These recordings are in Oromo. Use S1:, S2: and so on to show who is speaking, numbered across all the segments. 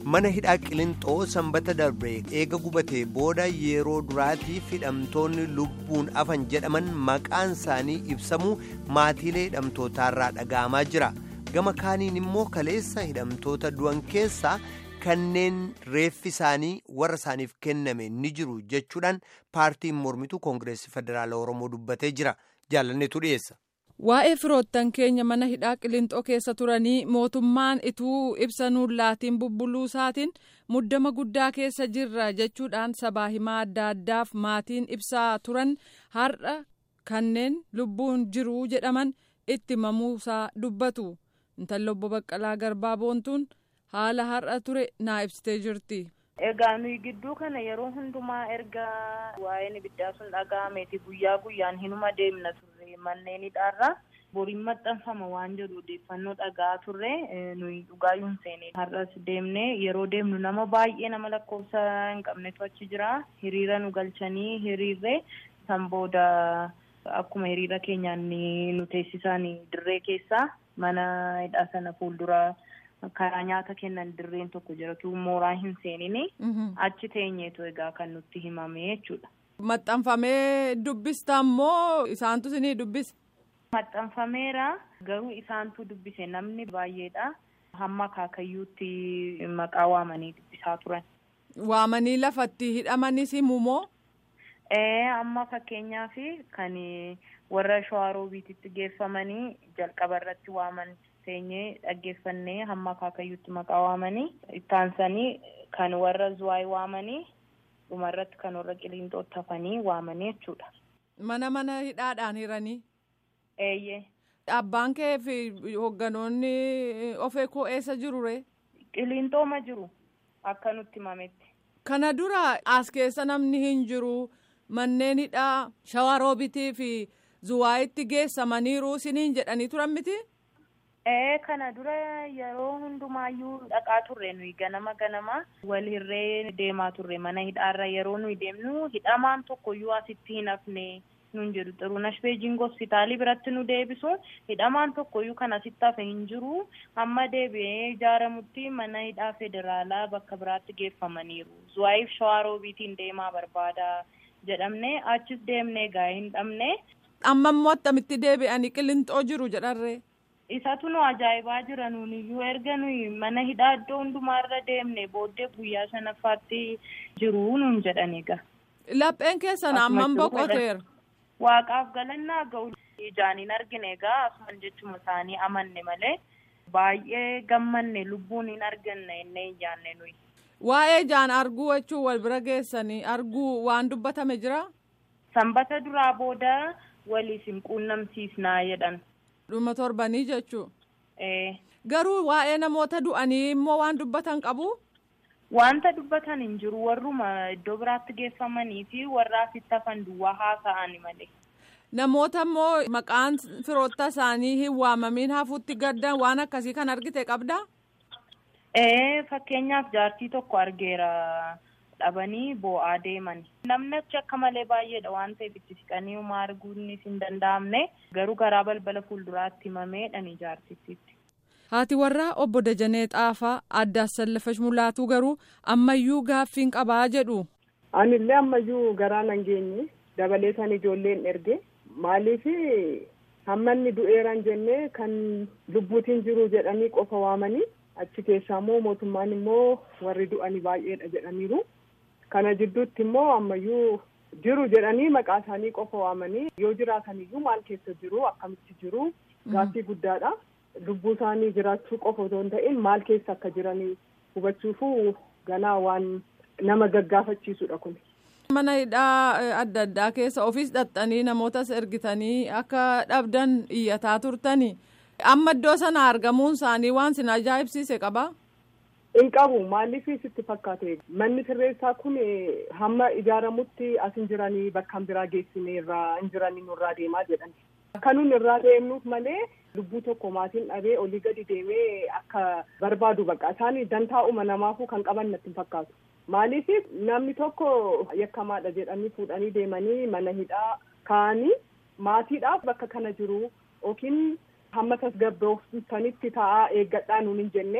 S1: mana hidhaa qilinxoo sanbata darbe eega gubatee booda yeroo duraatiif hidhamtoonni lubbuun afan jedhaman maqaan isaanii ibsamuu maatiilee hidhamtootaarraa dhaga'amaa jira gama kaaniin immoo kaleessa hidhamtoota du'an keessaa kanneen reeffi isaanii warra isaaniif kenname ni jiru jechuudhaan paartiin mormituu koongireesii federaala oromoo dubbatee jira jaalanneetu dhiyeessa.
S2: Waa'ee firoottan keenya mana hidhaa qilinxoo keessa turanii mootummaan ituu ibsa nuun laatiin bubbuluu isaatiin muddama guddaa keessa jirra jechuudhaan sabaa himaa adda addaaf maatiin ibsaa turan har'a kanneen lubbuun jiruu jedhaman itti mamuusaa dubbatu intalli obbo Baqqalaa Garbaa Boontuun haala har'a ture naa ibsitee jirti.
S3: Egaa nuyi gidduu kana yeroo hundumaa erga waa'een ibiddaa sun dhaga'ameeti guyyaa guyyaan hinuma deemna turre manneen hidhaarraa boriin maxxanfama waan jedhu odeeffannoo dhaga'aa turre nuyi dhugaayyuun seene har'as deemne yeroo deemnu nama baay'ee nama lakkoofsa hin qabnetu achi jira hiriira nu galchanii hiriirre san booda akkuma hiriira keenyaan nu teessisan dirree keessaa mana hidhaa sana fuuldura. karaa nyaata kennan dirreen tokko jiratu mooraa hin seenine achi teenyeetu egaa kan nutti himame jechuudha.
S2: Maxxanfamee dubbista immoo isaantu isinii dubbise.
S3: Maxxanfameera garuu isaantu dubbise namni baay'eedha hamma akaakayyuutti maqaa waamanii dubbisaa turan.
S2: Waamanii lafatti hidhamanis himumoo?
S3: Ee amma fakkeenyaaf kan warra shawaroobiititti geeffamanii jalqaba irratti waaman. teenyee dhaggeeffannee hamma akaakayyuutti maqaa waamanii ittaansanii kan warra zuwaay waamanii dhumarratti kan warra qiliinxootti hafanii waamanii jechuudha.
S2: Mana mana hidhaadhaan hiranii.
S3: Eeyyee.
S2: Abbaan kee fi hoogganoonni ofee koo eessa jiru ree?
S3: Qiliinxooma jiru akka nutti himametti.
S2: Kana dura as keessa namni hin jiru manneen hidhaa shawaroobitii fi zuwaayitti geessamaniiru isiniin jedhanii turan miti?
S3: Ee kana dura yeroo hundumaayyuu dhaqaa turre nuyi ganama ganama walirree deemaa turre mana hidhaarra yeroo nuyi deemnu hidhamaan tokkoyyuu asitti hin hafne nun jedhu xiruunash beejing hospitaalii biratti nu deebisu hidhamaan tokkoyyuu kan asitti hafe hin jiru hamma deebi'ee ijaaramutti mana hidhaa federaalaa bakka biraatti geeffamaniiru zuwaayiif shawaroobiitiin deemaa barbaada jedhamne achis deemnee gaa hin dhabne.
S2: Amma immoo attamitti deebi'anii qilinxoo jiru jedharree.
S3: Isatu nu ajaa'ibaa jira nuuniyyuu erga nuyi mana hidhaa iddoo hundumaarra deemne booddee guyyaa shanaffaatti jiru nuun jedhan egaa.
S2: Lapheen keessan hammam boqoteera.
S3: Waaqaaf galannaa ga'u ijaan hin argine egaa asuman jechuma isaanii amanne malee baay'ee gammanne lubbuun hin arganne innee hin jaanne nuyi.
S2: Waa'ee ijaan arguu jechuun wal bira geessanii arguu waan dubbatame jira?
S3: Sanbata duraa booda waliif hin quunnamsiisnaa jedhan.
S2: dhuma torbanii jechuu garuu waa'ee namoota du'anii immoo waan dubbatan qabu.
S3: Wanta dubbatan hin jiru warruma iddoo biraatti geeffamanii fi warra asitti hafan duwwaa haasa'ani malee.
S2: Namoota immoo maqaan firoota isaanii hin waamamiin hafuutti gaddan waan akkasii kan argite qabdaa?
S3: Ee fakkeenyaaf jaartii tokko argeera. dhabanii boo'aa deeman namni achi akka malee baay'eedha waan ta'eef itti siqanii homaa arguunis hin danda'amne garuu garaa balbala fuulduraatti himameedhaan jaartittiitti.
S2: Haati warraa obbo Dajanee Xaafaa addaas sallafash mulaatuu garuu ammayyuu gaaffiin qabaa jedhu.
S4: Anillee ammayyuu garaa nan geenye dabalee san ijoolleen erge maaliif hammanni du'eeran jennee kan lubbuutiin jiru jedhanii qofa waamanii achi keessaa immoo mootummaan immoo warri du'anii baay'eedha jedhaniiru. kana jidduutti immoo ammayyuu jiru jedhanii maqaa isaanii qofa waamanii yoo jiraataniyyuu maal keessa jiru akkamitti jiru gaaffii guddaadha lubbuu isaanii jiraachuu qofa otoo hin ta'in maal keessa akka jiranii hubachuufu ganaa waan nama gaggaafachiisudha kun.
S2: mana hidhaa adda addaa keessa ofiis dhaxxanii namootas ergitanii akka dhabdan iyyataa turtanii amma iddoo sana argamuun isaanii waan sin ajaa'ibsiise qabaa.
S4: hin qabu maaliif sitti fakkaate manni sirreessaa kun hamma ijaaramutti as hin jiranii bakka biraa geessine irraa hin jiranii nurraa deemaa jedhan akka nun irraa deemnuuf malee lubbuu tokko maatiin dhabee olii gadi deemee akka barbaadu bakka isaan dantaa'uma namaafuu kan qaban natti hin fakkaatu maaliif namni tokko yakkamaadha jedhanii fuudhanii deemanii mana hidhaa kaa'anii maatiidhaaf bakka kana jiru yookiin hamma tasgabbooftanitti taa'aa eeggadhaa nuun hin jenne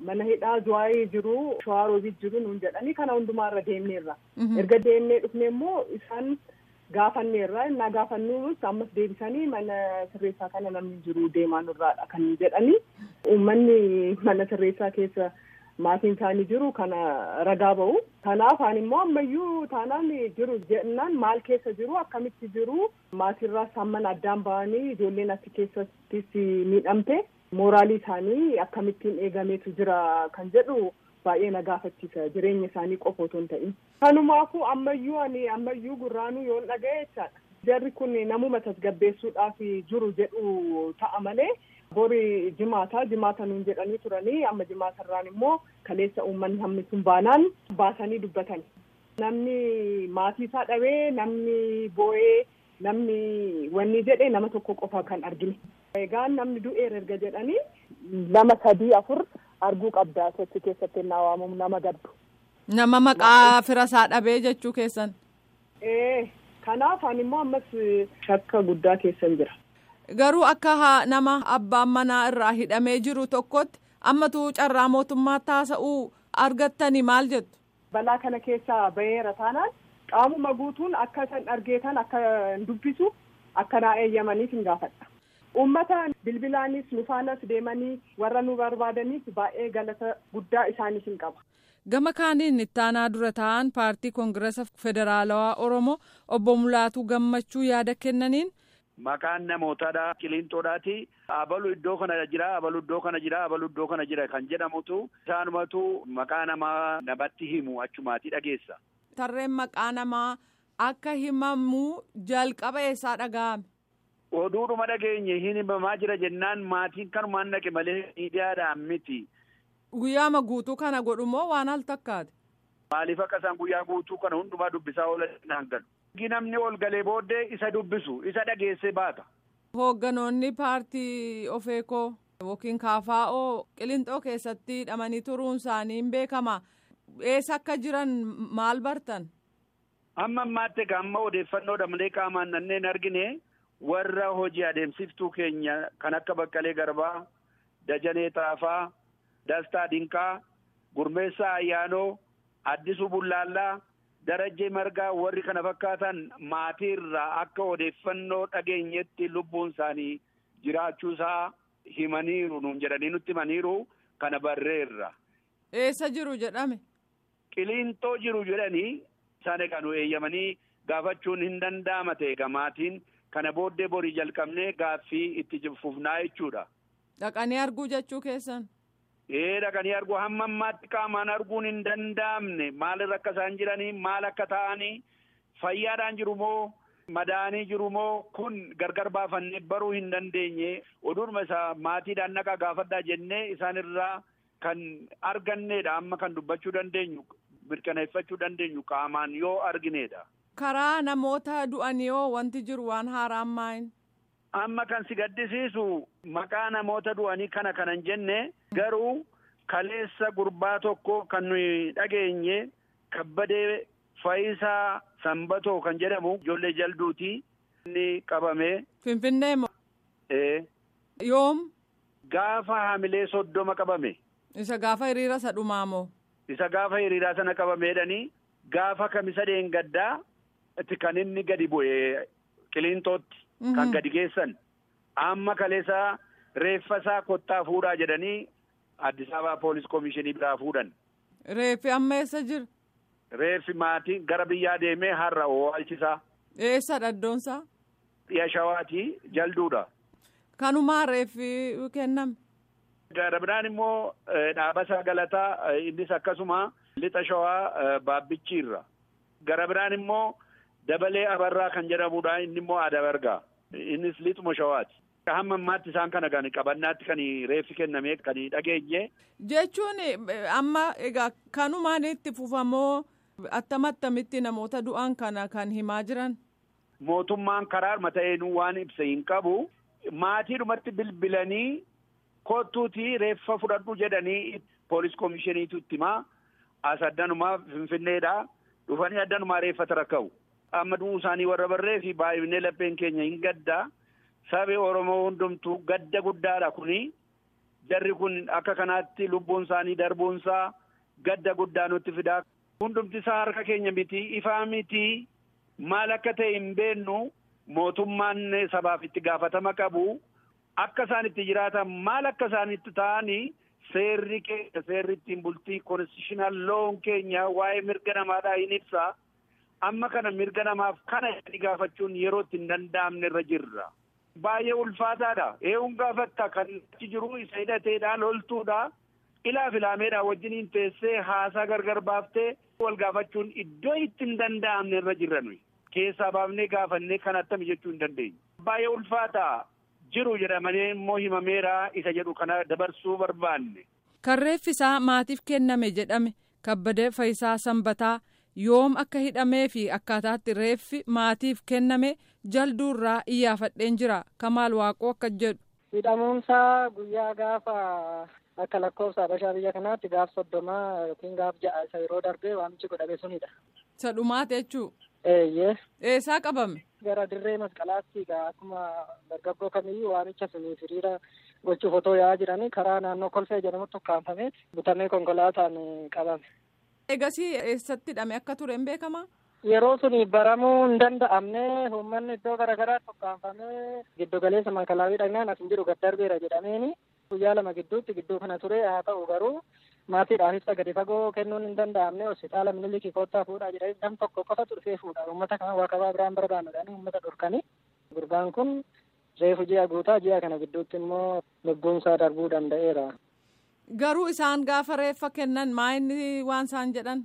S4: mana hidhaa zuwaayii jiru shawaaroobit jiru nuun jedhanii kana hundumaarra deemneerra erga deemnee dhufne immoo isaan gaafanneerra innaa gaafannus ammas deebisanii mana sirreessaa kana namni jiru deemaa nurraadha kan jedhanii uummanni mana sirreessaa keessa maatiin isaanii jiru kana ragaa ba'u kanaaf ani immoo ammayyuu taanaan jiru jennaan maal keessa jiru akkamitti jiru maatiirraas hamman addaan ba'anii ijoolleen achi keessattis miidhamte mooraalii isaanii akkamittiin eegameetu jira kan jedhu baay'ee na gaafachiisa jireenya isaanii qofa otoo hin ta'in. Kanumaafuu ammayyuu ani ammayyuu gurraanuu yoon dhaga'e jechaadha. Jarri kun namuma tasgabbeessuudhaaf jiru jedhu ta'a malee bori jimaata jimaata nuun jedhanii turanii amma jimaatarraan immoo kaleessa uummanni hammi sun baanaan baasanii dubbatan. Namni maatii isaa dhabee namni boo'ee namni wanni jedhe nama tokko qofa kan argine. Egaa namni du'eera erga jedhanii lama sadii afur arguu qabdaa sochi keessatti naa waamamu nama gaddu.
S2: Nama maqaa fira isaa dhabee jechuu keessan.
S4: Ee kanaaf ani immoo ammas shakka guddaa keessan jira.
S2: Garuu akka nama abbaan manaa irraa hidhamee jiru tokkotti ammatu carraa mootummaa taasa'uu argattanii maal jettu?
S4: Balaa kana keessaa baheera taanaan qaamuma guutuun akka isaan argeetan akka dubbisu akka naa eeyyamaniif hin gaafadha. Uummata bilbilaanis nufaanas deemanii warra nu barbaadaniif baay'ee galata guddaa isaaniif hin qaba.
S2: Gama kaaniin ittaanaa dura ta'an paartii koongirasa federaalawaa Oromoo obbo Mulaatuu Gammachuu yaada kennaniin.
S5: Maqaan namootaadha qilinxoodhaati. Abalu iddoo kana jira, abalu iddoo kana jira, abalu iddoo kana jira kan jedhamutu isaanumatu maqaa namaa namatti himu achumaati dhageessa.
S2: Tarreen maqaa namaa akka himamu jalqaba eessaa dhaga'ame?
S5: Oduudhuma dhageenye hin himamaa jira jennaan maatiin kanumaan dhaqe malee miidiyaadhaan miti.
S2: Guyyaama guutuu kana godhumoo waan al takkaate?
S5: Maaliif akka isaan guyyaa guutuu kana hundumaa dubbisaa oolan galu. Namni ol galee booddee isa dubbisu isa dhageesse baata.
S2: Hoogganoonni paartii ofeekoo yookiin kaafaa'oo qilinxoo keessatti hidhamanii turuun isaanii hin beekama. Eessa akka jiran maal bartan?
S5: Amma ammaatti amma odeeffannoodha malee qaamaan nanneen argine warra hojii adeemsiftuu keenya kan akka Baqqalee Garbaa, Dajanee Taafaa, Dastaa Dinqaa, Gurmeessaa Ayyaanoo, Addisuu Bullaallaa, Darajjee Margaa warri kana fakkaatan maatii irraa akka odeeffannoo dhageenyetti lubbuun isaanii jiraachuusaa himaniiru nuun jedhanii nutti himaniiru kana barreerra.
S2: Eessa jiru jedhame?
S5: Qiliinxoo jiru jedhanii isaan egaa nu eeyyamanii gaafachuun hin danda'ama ta'e egaa maatiin kana booddee borii jalqabnee gaaffii itti fufnaa jechuudha.
S2: Dhaqanii arguu jechuu keessan?
S5: Ee dhaqanii arguu hamma ammaatti qaamaan arguun hin danda'amne maalirra akka isaan jiranii maal akka ta'anii fayyaadhaan jiru moo madaanii jiru moo kun gargar baafannee baruu hin dandeenye oduudhuma isaa maatiidhaan naqaa gaafadhaa jennee isaanirraa kan arganneedha amma kan dubbachuu dandeenyu mirkaneeffachuu dandeenyu qaamaan yoo argineedha.
S2: Karaa namoota du'anii yoo wanti jiru waan haaraan maayin?
S5: Amma kan si gaddisiisu maqaa namoota du'anii kana kanan jenne garuu kaleessa gurbaa tokko kan nuyi dhageenye kabbadee Fayisaa Sanbatoo kan jedhamu ijoollee jalduuti inni qabame.
S2: Finfinnee moo?
S5: Ee.
S2: Yoom?
S5: Gaafa hamilee soddoma qabame.
S2: Isa gaafa hiriira isa dhumaa moo?
S5: Isa gaafa hiriiraa sana qabameedhanii gaafa kamisa deengaddaa itti kan inni gadi bu'e qiliinxootti. Kan gadi geessan amma kaleessa reeffa isaa kottaa fuudhaa jedhanii Addis Ababaa poolis komishinii biraa fuudhan.
S2: Reeffi amma eessa jira?
S5: Reeffi maatii gara biyyaa deemee har'a oolchisaa.
S2: Eessa dhaddoonsaa?
S5: Dhiya shawaatii jalduudha.
S2: Kanumaa reeffi kenname.
S5: Gara biraan immoo dhaabasa galataa innis akkasuma lixa shawaa baabbichiirra. Gara biraan immoo dabalee abarraa kan jedhamudha inni immoo adabargaa. Innis lixuma shawaati. Hamma ammaatti isaan kana kan qabannaatti kan reeffi kennamee kan dhageenye.
S2: Jechuun amma egaa kanumaan itti fufamoo attam attamitti namoota du'an kana kan himaa jiran.
S5: Mootummaan karaa mata'een waan ibsa hin qabu. Maatiidhumatti bilbilanii kottuutii reeffa fudhadhu jedhanii poolis komishiniitu itti himaa. As addanumaa Finfinneedhaa dhufanii addanumaa reeffata rakka'u. amma du'uu isaanii warra barree fi baay'inee lapheen keenya hin gaddaa sabi oromoo hundumtuu gadda guddaadha kuni darri kun akka kanaatti lubbuun isaanii darbuunsaa gadda guddaa nutti fidaa. Hundumti isaa harka keenya miti ifaa miti maal akka ta'e hin beennu mootummaan sabaaf itti gaafatama qabu akka isaan itti jiraatan maal akka isaan itti ta'anii seerri keenya seerri ittiin bultii konstitushinal loon keenya waa'ee mirga namaadhaa hin ibsa amma kana mirga namaaf kana jedhanii gaafachuun yeroo itti hin danda'amne irra jirra. Baay'ee ulfaataadha. Eeguun gaafatta kan achi jiru isa hidhateedha loltuudha. Ilaa filaameedha wajjiniin teessee haasaa gargar baaftee wal gaafachuun iddoo itti hin danda'amne irra jirra nuyi. Keessaa baafnee gaafannee kan attami jechuu hin dandeenyu. Baay'ee ulfaataa jiru jedhamanii immoo himameera isa jedhu kana dabarsuu barbaanne.
S2: Kan reeffisaa maatiif kenname jedhame kabbadee Fayisaa Sanbataa yoom akka hidhamee fi akkaataatti reeffi maatiif kenname jalduurraa iyyaafadheen jira kamaal waaqoo akka jedhu.
S6: Hidhamuunsaa guyyaa gaafa akka lakkoofsa Habashaa biyya kanaatti gaaf soddomaa yookiin gaaf ja'a isa yeroo darbee waamichi godhame sunidha.
S2: Isa dhumaati jechuu.
S6: Eeyyee.
S2: Eessaa qabame?
S6: Gara dirree masqalaatti akkuma dargaggoo kamiyyuu waamicha suniif hiriira gochuuf otoo yaa'aa jiranii karaa naannoo kolfee jedhamutti ukkaanfamee butamee konkolaataan qabame.
S2: Egasii eessatti hidhame akka ture hin beekamaa?
S6: Yeroo suni baramuu hin danda'amne uummanni iddoo garaagaraatti ukkaanfamee giddu galeessa makalaawii dhagnaan as hin jiru gad darbeera jedhameeni guyyaa lama gidduutti gidduu kana ture haa ta'u garuu maatiidhaaf ibsa gadi fagoo kennuun hin danda'amne hospitaala minilikii koottaa fuudhaa jedhanii nam tokko qofa turfee fuudha uummata kana waaqabaa biraan barbaannudhaan uummata dhorkanii gurbaan kun reefu ji'a guutaa ji'a kana gidduutti immoo lubbuunsaa darbuu danda'eera.
S2: Garuu isaan gaafa reeffa kennan maa inni waan isaan jedhan?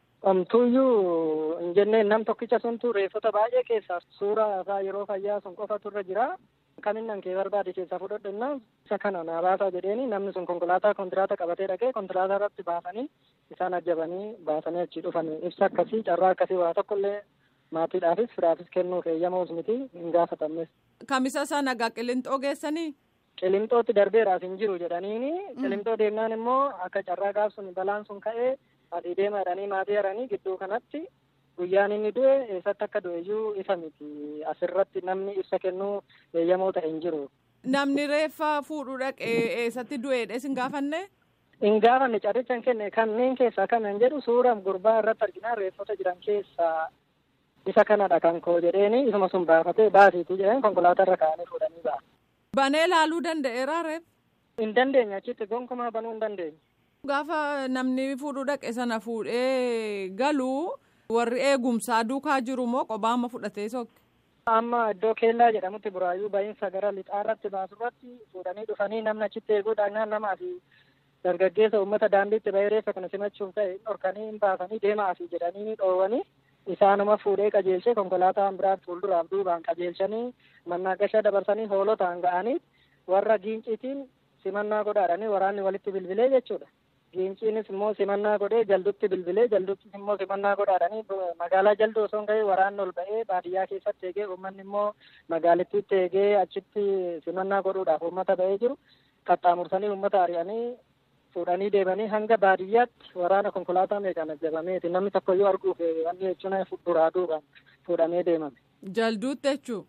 S6: Omtuuyyuu hin jenneen nam tokkicha suntu reeffota baay'ee keessaa suuraa isaa yeroo fayyaa sun qofatu irra jira. Kaminnan kee barbaade keessaa fudhadhannaa isa kana naa baasaa jedheeni namni sun konkolaataa kontiraata qabatee dhaqee konkolaataa irratti baasanii isaan ajjabanii baasanii achi dhufan ibsa akkasii carraa akkasii waa tokkollee maatiidhaafis firaafis kennuuf eeyyamuus miti hin gaafatamnes.
S2: Kamisa sana gaa qilintoo geessanii?
S6: Qilintootti darbeeraaf hin jiru jedhaniini qilintoo deemnaan immoo akka carraa gaaf sun balaan sun ka'ee adii deema jedhanii maatii jedhanii gidduu kanatti guyyaan inni du'e eessatti akka du'e iyyuu isa miti asirratti namni ibsa kennuu eeyyamoo ta'e hin jiru.
S2: Namni reeffa fuudhuu dhaqee eessatti du'eedha isin gaafanne?
S6: Hin gaafanne carrichan kenne kanneen keessaa kanan jedhu suura gurbaa irratti arginaa reeffota jiran keessaa isa kanadha kan koo jedheeni isuma sun baafatee baasiitii jedheen konkolaataa irra kaa'anii fuudhanii ba'a.
S2: Banee laaluu danda'eeraa reef?
S6: Hin dandeenye achitti gonkumaa banuu hin dandeenye.
S2: Gaafa namni fuudhuu dhaqe sana fuudhee galuu warri eegumsaa duukaa jiru moo qobaama fudhatee sokke?
S6: Amma iddoo keellaa jedhamutti buraayyuu ba'iinsa gara lixaarratti baasurratti fuudhanii dhufanii namni achitti eeguudhaan namaa fi dargaggeessa uummata daandiitti bahee reeffa kana simachuuf ta'e dhorkanii hin baasanii deemaa fi jedhanii dhoowwanii isaanuma fuudhee qajeelchee konkolaataan biraa fuulduraaf duubaan qajeelchanii mannaagasha dabarsanii hoolotaan ga'anii warra giinciitiin simannaa godhaadhanii waraanni walitti bilbilee jechuudha. Giinciinis immoo simannaa godhee jaldutti bilbilee jalduttis immoo simannaa godhaadhanii magaalaa jalduu osoo hin ga'ee waraanni ol ba'ee baadiyyaa keessatti eegee uummanni immoo magaalittiitti eegee achitti simannaa godhuudhaaf uummata ba'ee jiru qaxxaamursanii uummata ari'anii fuudhanii deemanii hanga baadiyyaatti waraana konkolaataa meeqaan ajjabameeti namni tokko iyyuu arguuf wanni jechuun duraa duubaan fuudhamee deemame.
S2: Jalduutti jechuu.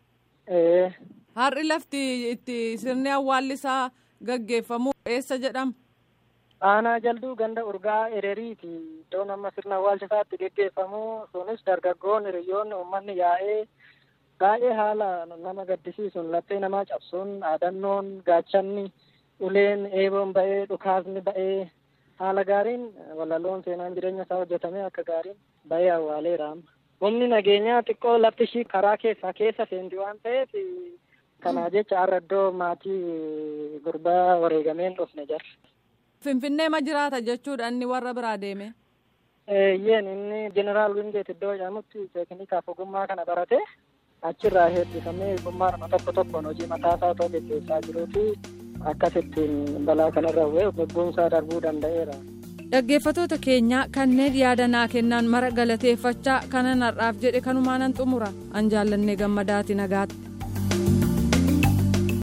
S6: Ee.
S2: Har'i lafti itti sirni awwaallisaa gaggeeffamu eessa jedhama?
S6: Aanaa jalduu ganda urgaa ereriiti iddoon amma sirna awwaalchisaatti geggeeffamu sunis dargaggoon hiriyyoonni uummanni yaa'ee baay'ee haala nama gaddisiisuun laphee namaa cabsuun dhaadannoon gaachanni uleen eeboon ba'ee dhukaasni ba'ee haala gaariin walaloon seenaan jireenya isaa hojjetamee akka gaariin ba'ee awwaaleera amma. Humni nageenyaa xiqqoo lafti ishii karaa keessaa keessa seenti waan ta'eef kanaa jecha har'a iddoo maatii gurbaa wareegameen dhufne jira.
S2: Finfinnee ma jiraata jechuudha inni warra biraa deeme.
S6: Eeyyeen inni jeneraal Wingeet iddoo jedhamutti teeknikaaf ogummaa kana barate achirraa heebbifamee ogummaadhuma tokko tokkoon hojii mataasaa otoo gaggeessaa jiruu fi akkasittiin balaa kanarra bu'ee lubbuunsaa darbuu danda'eera.
S2: Dhaggeeffatoota keenyaa kanneen yaada naa kennan mara galateeffachaa kanan har'aaf jedhe kanumaanan xumura an jaallannee gammadaati nagaatti.